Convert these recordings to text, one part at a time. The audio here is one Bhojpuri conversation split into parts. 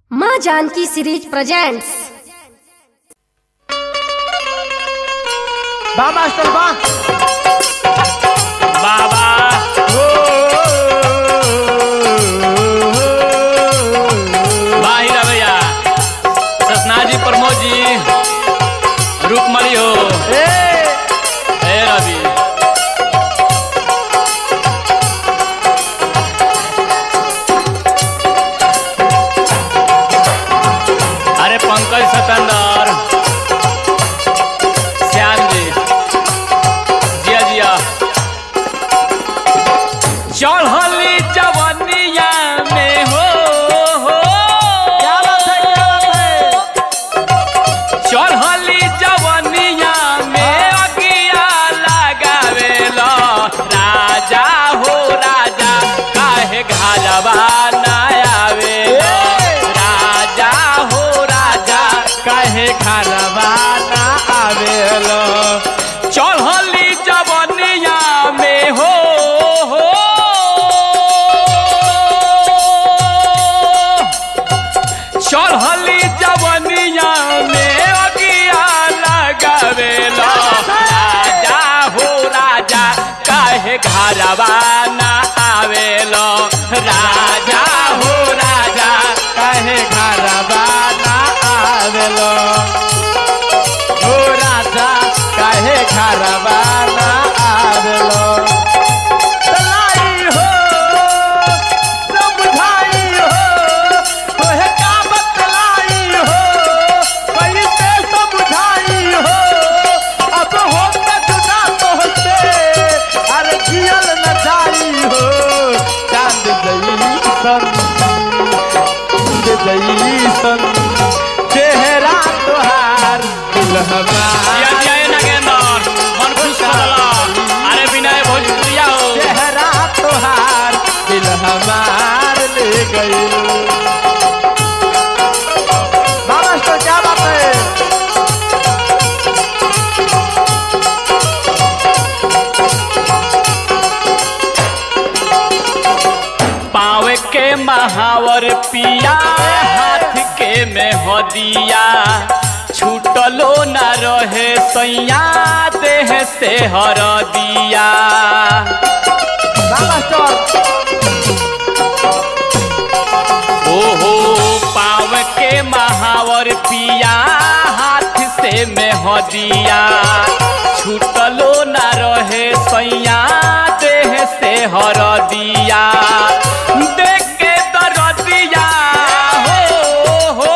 माँ जानकी सीरीज प्रेजेंट्स बा मास्टर बा बाबा बाहिर भैया ससना जी प्रमोद जी रूपमणि हो ए हे रवि अरे पंकज सतंदर श्याम जी जिया जिया चढ़ली जवनिया में हो हो क्या बात है क्या बात है चढ़ली जवनिया में अगिया लगावेला राजा हो राजा काहे घरवा ना आवेला राजा हो राजा काहे खानवा ना आवेलो चढ़ली जवनिया में हो हो चढ़ली जवनिया में अगिया लगावेला राजा हो राजा काहे घरवा ना आवेलो राजा हो राजा काहे खानवा ना आवेलो ओ राजा काहे खानवा ना आवेलो तलाई हो समझाई हो तोहे का बतलाई हो कैसे समझाई हो अब हो के जुदा तोहसे अरे जियल न जाई हो चांद जईसन चांद जईसन चेहरा तोहार दुल्हमा जिया जिया ए नागेंदर मन खुश करला अरे विनय भोजपुरिया हो चेहरा तोहार दिल हमार ले गई मास्टर क्या बात है पावे के महावर पिया हाथ के में हो दिया छूटलो न रहे सैया देह से हर दिया मास्टर ओहो पाव के महावर पिया हाथ से में हो दिया छूटलो न रहे सैया देह से हर दिया देख के दरदिया हो हो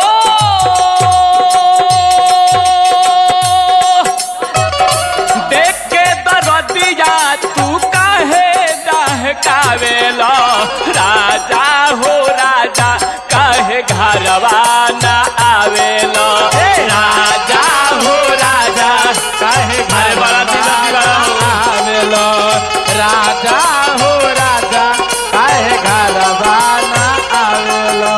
देख के दरदिया तू काहे डहकावेला राजा हो राजा काहे घरवा ना आवेला राजा हो राजा काहे अरे बड़ा दिल दीवाना हो। आवेलो राजा हो राजा काहे घरवा ना आवेलो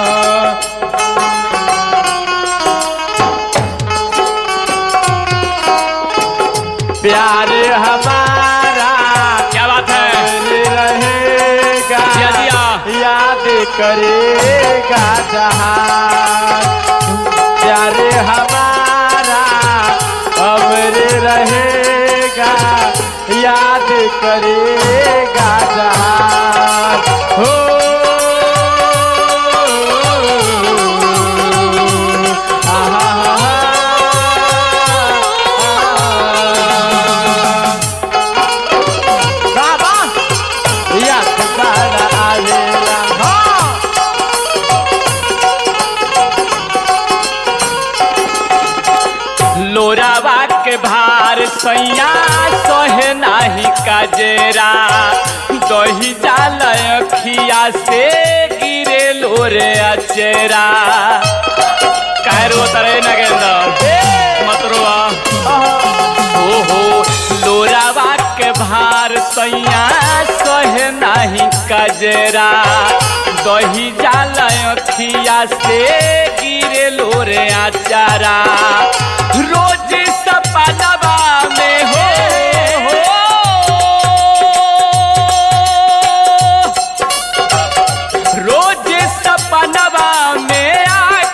प्यार हमारा क्या बात है रहेगा जिया जिया याद करेगा जहां प्यार हमारा अमर रहेगा याद करेगा जहां हो बाबा याद बड़ा आवेला हाँ लोरावा के भार सैया सहे नाही काजेरा दही जाल अखिया से गिरे लोरे अचेरा कायरो तरे नगेंदर मतरुआ ओहो लोरावा के भार सैया सहे नाही काजेरा दही जाल अखिया से गिरे लोरे आचारा रोज सपनवा में हो, हो रोज सपनवा में आ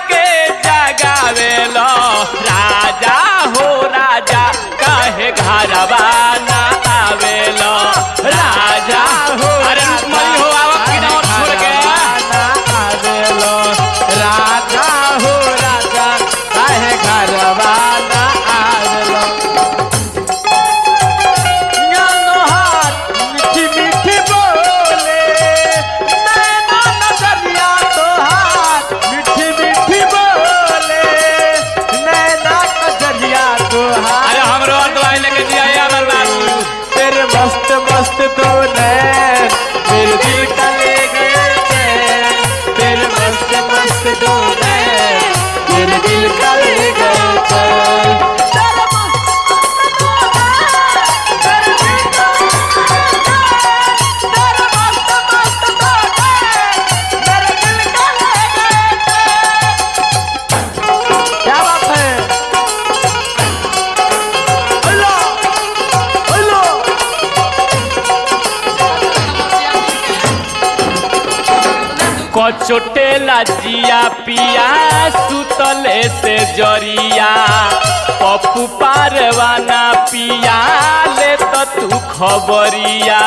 पचोटेला जिया पिया सुतले से जरिया पप्पू पारवाना पिया ले तो तू खबरिया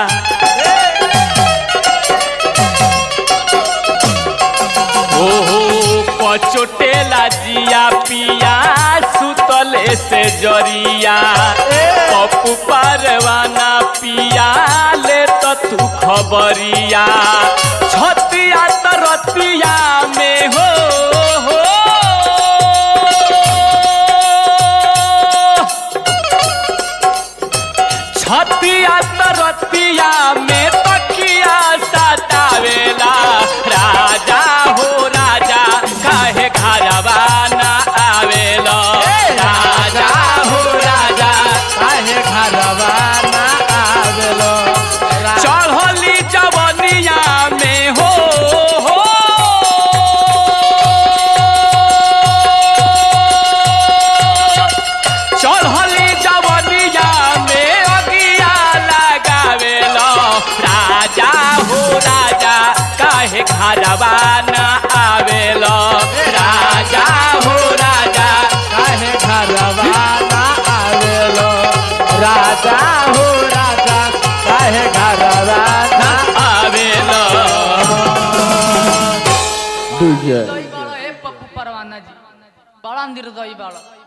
ओहो पचोटेला जिया पिया सुतले से जरिया पप्पू पारवाना पिया ले तो तू खबरिया छतिया तरतिया में हो हो छतिया तरतिया में तकिया सतावेला राजा हो राजा काहे घरवा ना आवेला राजा हो राजा काहे घरवा ना आवेलो चढ़ली जवनिया में हो हो चढ़ली जवनिया में अगिया लगावेलो राजा हो राजा काहे घरवा न आवेलो राजा हो राजा काहे घरवा ना आवेलो राजा हो राजा काहे घरवा ना आवेलो दुजे निर्दयी बाळो हे पप्पू परवाना जी बड़ा निर्दयी बाळो